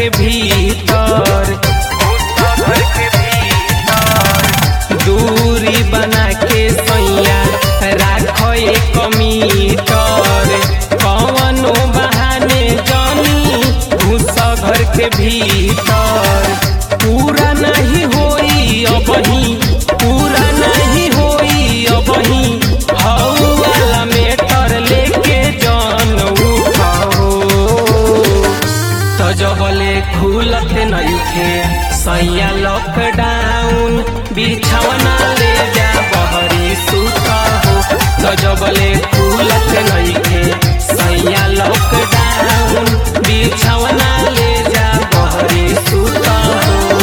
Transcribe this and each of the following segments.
के भीतर घर के भीतर दूरी बना के सैया राखो एक मीटर कवनो बहाने जानी घुस घर के भीतर पूरा नहीं होई अबही पूरा नहीं होई अबही हऊ वाला मेटर लेके जान उठाओ तो जबले खुलत नइखे सैया लॉकडाउन बिछौना ले जा बहरी सुता हो तो जबले खुलत नइखे सैया लॉकडाउन बिछौना ले जा बहरी सुता हो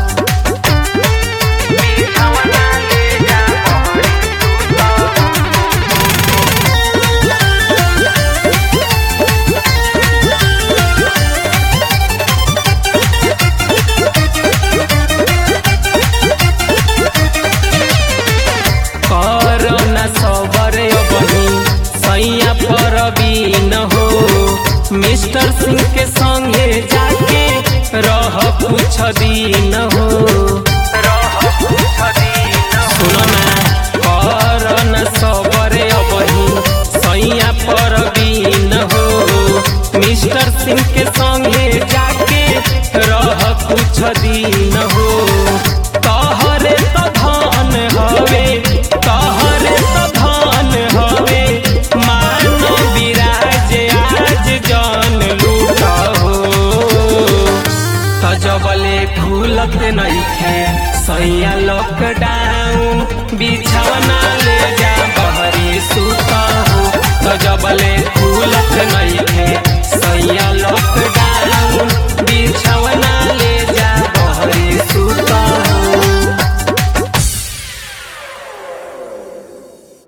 बिछौना ले जा बहरी सुता हो करना सबर बनी सैया पर न हो मिस्टर सिंह के संगे जाके रह कुछ दिन हो सुनो ना करना सबर बनी सैया पर न हो मिस्टर सिंह के संगे जाके रह कुछ दिन हो तहरे तो धन हवे तहरे तो धन हवे मानो विराज आज जान लूटा हो तजबले खुलत नइखे सैया लॉकडाउन बिछौना